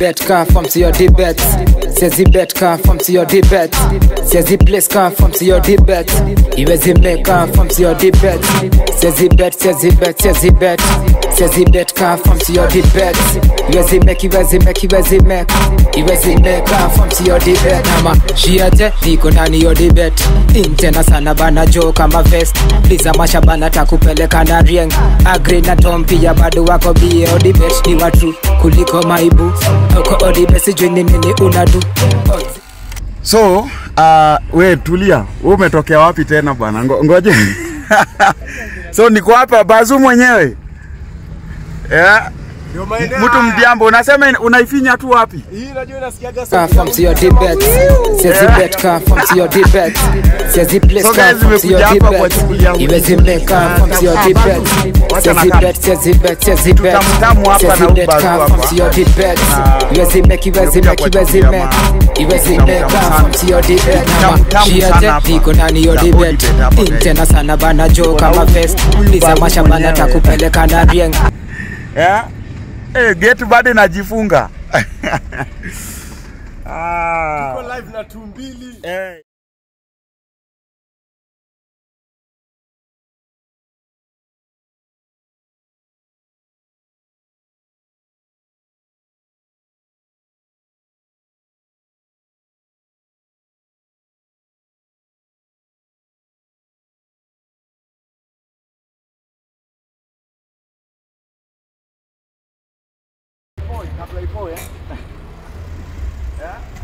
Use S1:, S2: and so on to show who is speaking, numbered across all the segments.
S1: Bet come from to your debate. Says he bet come from to your debate. Says he place come from to your debate. He was he make come from to your debate. Says he bet, says he bet, says he bet. Says he bet come from to your debate. He was he make, he was he make, he was he make. He was he make come from to your debate. Ama shiate niko ndani your debate. Intena sana bana jo kama vest. Liza mashabana takupeleka na rieng. Agri na Tom pia bado wako bie odibet ni watu kuliko maibu. Uko odibet sijui ni nini unadu.
S2: So, uh, we tulia. Wewe umetokea wapi tena bwana? Ngo, ngoje. so niko hapa Bazu mwenyewe. Yeah. Mtu mdiambo unasema in- unaifinya tu wapi?
S1: Come from to your debate. Says he bet come from to your debate. Says he place
S2: So
S1: come
S2: guys,
S1: from to your
S2: nimekuja hapa
S1: debate.
S2: kuwachukulia
S1: He was he make come from to your debate. Says he bet, says he bet, says he bet.
S2: Tutamtamu hapa
S1: Says
S2: na
S1: he bet
S2: Ubazu
S1: come from
S2: hapa.
S1: to your debate. He was he make, he was he make, he was he make. He was he make come from to your debate. Mama,
S2: Tutamtamu
S1: she
S2: sana
S1: ate
S2: hapa.
S1: niko ndani your
S2: Na
S1: debate.
S2: Odibet hapa, guys.
S1: Intena sana bana jo kama
S2: huyu-
S1: vest.
S2: huyu
S1: Liza
S2: Bazu
S1: mashabana
S2: mwenyewe.
S1: takupeleka na rieng.
S2: Yeah. Eh, gate bado inajifunga. ah.
S3: live na tumbili
S2: Eh. kabla ipoe yeah?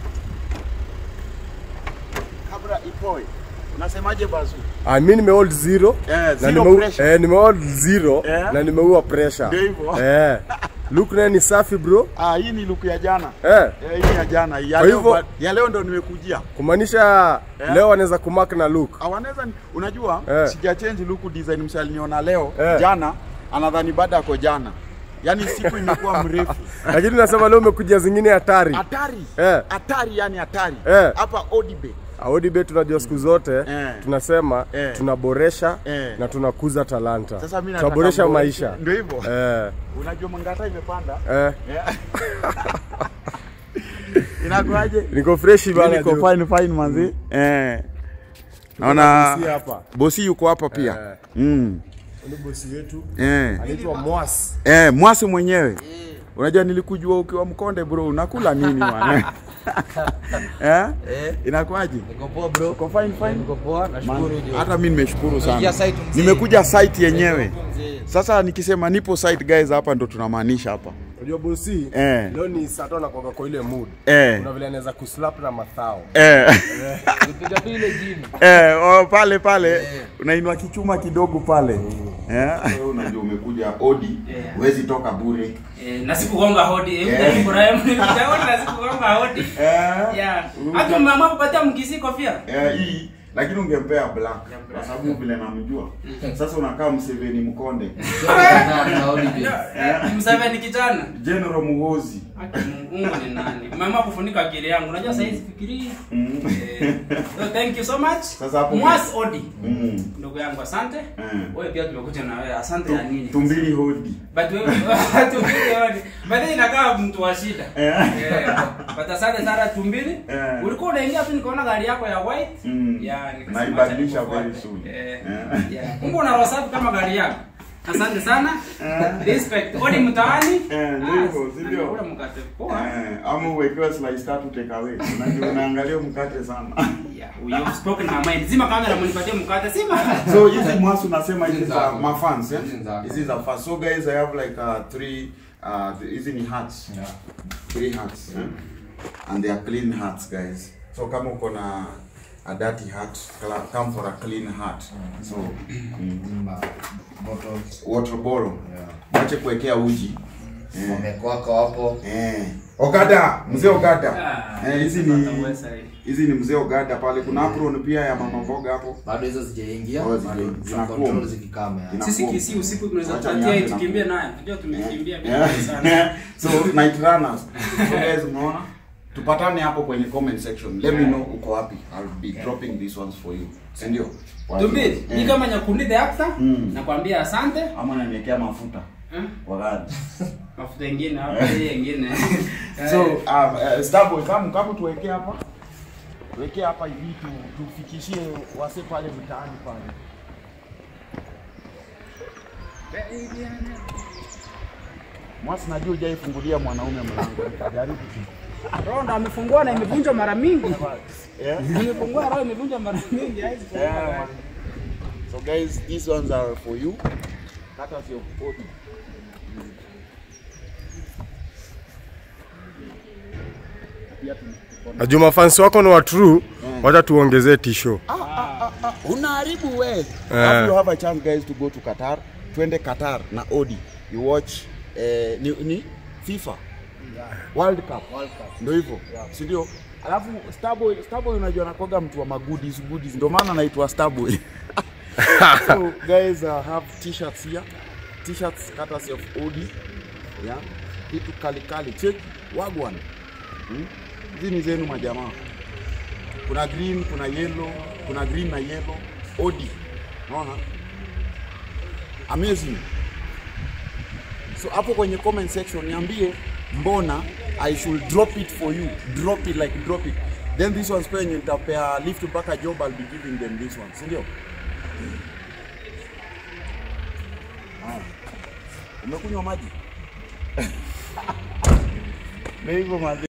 S2: kabla ipoe unasemaje bazu
S3: ah, mi nimehold zero
S2: Eh,
S3: na
S2: zero
S3: nimeu-
S2: pressure.
S3: eh, nimehold zero
S2: Eh.
S3: na nimeua pressure
S2: Ndio hivyo.
S3: eh. look naye ni safi bro
S2: ah, hii ni luku ya jana
S3: eh.
S2: eh, hii ni ya jana ya
S3: Kwa
S2: leo,
S3: hivyo-
S2: ba- ya leo ndo nimekujia
S3: kumaanisha
S2: Eh.
S3: leo anaweza kumark na look
S2: Ah, wanaweza ni- unajua
S3: Eh.
S2: sija change luku design msaliniona leo
S3: Eh.
S2: jana anadhani baada yako jana yaani siku imekuwa mrefu
S3: lakini nasema leo umekuja zingine hatari
S2: hatari
S3: Eh.
S2: hatari yani hatari
S3: Eh.
S2: hapa Odibe
S3: Audibe tunajua siku zote
S2: Eh.
S3: tunasema
S2: Eh.
S3: tunaboresha
S2: Eh.
S3: na tunakuza talanta
S2: Sasa mimi nataka
S3: tunaboresha
S2: mboreshe-
S3: maisha
S2: ndio hivyo
S3: eh.
S2: unajua mangata imepanda
S3: Eh.
S2: Yeah. inakuaje
S3: niko freshi
S2: Mimi
S3: bana
S2: niko
S3: juu.
S2: fine fine manzi eh
S3: na
S2: naona
S3: bosi hapa.
S2: bosi yuko hapa pia
S3: Eh.
S2: mm.
S3: Ni bosi wetu
S2: eh
S3: anaitwa Mwas
S2: eh mwasi mwenyewe unajua nilikujua ukiwa mkonde bro unakula nini bwana eh inakuaje
S4: Niko poa bro.
S2: uko fine fine
S4: Niko poa, nashukuru
S2: Man,
S4: jo.
S2: hata mimi nimeshukuru sana
S4: Nimekuja site mzee.
S2: nimekuja site yenyewe
S4: Mzee.
S2: sasa nikisema nipo site guys hapa ndo tunamaanisha hapa
S3: unajua bosi
S2: Eh.
S3: leo ni saa tano nakwanga kwa ile mood
S2: eh
S3: kuna vile anaweza kuslap na mathao
S2: eh
S4: Nipiga tu ile gym.
S2: Eh, oh, pale pale unainua kichuma kidogo pale eh. Wewe unajua umekuja odi huwezi toka bure
S5: Eh, na sikugonga hodi eh,
S2: Eh.
S5: Ibrahim nitaona na sikugonga hodi
S2: eh.
S5: yeah hata mama kupatia mkisi kofia
S2: Eh, hii lakini ungempea black kwa sababu vile namjua sasa unakaa mseveni mkonde
S4: Na- na holiday.
S5: msaveni kijana
S2: general muhozi
S5: Ati Mungu ni nani mama kufunika akili yangu unajua sasa hizi fikiri eh, so thank you so much
S2: Sasa hapo-
S5: mwas odi
S2: mm.
S5: ndugu yangu asante
S2: Mm.
S5: wewe pia tumekuja na wewe asante ya nini
S2: tumbili hodi
S5: but wewe tumbili hodi but then inakaa mtu wa shida
S2: Eh.
S5: Eh, but asante sana tumbili
S2: Eh.
S5: ulikuwa unaingia tu nikaona gari yako ya white
S2: Mm.
S5: yeah nikasema
S2: naibadilisha
S5: acha
S2: very
S5: nikufuate.
S2: soon
S5: eh
S2: Eh.
S5: yeah kumbe una wasafi kama gari yako asante sana respect odi mtaani
S2: Eh, ndio
S5: Ah,
S2: hivyo, si ndio?
S5: anakula mkate poa
S2: Eh, ama uwekewe slice tatu take away unajua unaangalia mkate sana
S5: yeah you spoke na mind zima kamera mnipatie mkate sima
S2: so hizi mwasi unasema hizi
S4: Hizi
S2: za
S4: zako.
S2: mafans eh?
S4: Hizi zako.
S2: hizi za fans so guys i have like uh, three uh, hizi ni hats
S4: Yeah.
S2: three hats eh? and they are clean hats guys so kama uko na a dirty hat cla- come for a clean hat so mm,
S4: Mm, bottles.
S2: water bottle
S4: Yeah.
S2: wache kuwekea uji eh.
S4: Wamekwako hapo.
S2: Eh. Ogada, mzee Ogada.
S5: Ah,
S2: Eh, hizi
S5: sasa
S2: ni
S5: uweza hii.
S2: hizi ni mzee Ogada pale. Kuna apron pia ya mama mboga hapo.
S4: Bado hizo zijaingia.
S2: Oh, zija-
S4: Bado za
S2: zinakuwa.
S4: control zikikama ya.
S2: Zina-
S5: sisi kisi usiku tunaweza
S2: Wacha
S5: kupatia hii
S2: nianze na-
S5: tukimbie naye unajua tumekimbia bila
S2: Yeah.
S5: sana
S2: so night runners. So guys, umeona? Tupatane hapo kwenye comment section. Let me know uko wapi. I'll be dropping these ones for you. Si ndio? Kwa hiyo,
S5: Tumbili, ni
S2: eh,
S5: kama Nyakundi the actor,
S2: Mm.
S5: nakwambia asante.
S2: ama naniwekea mafuta.
S5: Eh?
S2: Wagani.
S5: Mafuta ingine hapa, hii ingine.
S2: So, uh, uh, Starboy, kama kama tuwekee hapa. Tuwekee hapa hivi tu tufikishie wase pale mtaani pale. Mwasi najua hujaifungulia mwanaume mlango. Jaribu tu.
S5: Roho ndo amefungua na imevunjwa mara mingi.
S2: Yeah.
S5: Imefungua roho imevunjwa mara mingi. haiwezi fungua.
S2: Yeah, man. So guys, these ones are for you. Courtesy of Obi.
S3: Na Juma fans wako ni wa true, wacha tuongezee tisho.
S2: Unaharibu we. If you have a chance guys to go to Qatar, twende Qatar na Odi. You watch eh, ni, ni FIFA World Cup. Ndio hivyo. Si ndio? Alafu Starboy, Starboy unajua anakoga mtu wa magoodies goodies. Ndio maana anaitwa Starboy. so guys uh, have t-shirts here. T-shirts courtesy of Odi. Yeah. Kitu kali kali. Check wagwan. Hmm? Hizi ni zenu majamaa kuna green, kuna yellow, kuna green na yellow. Odi, unaona amazing. So hapo kwenye comment section niambie mbona I should drop it for you, drop it like drop it. Then this ones pia yenye nitapea lift mpaka job, I'll be giving them this one, si ndio? Haya. Umekunywa maji? Ndio hivyo maji.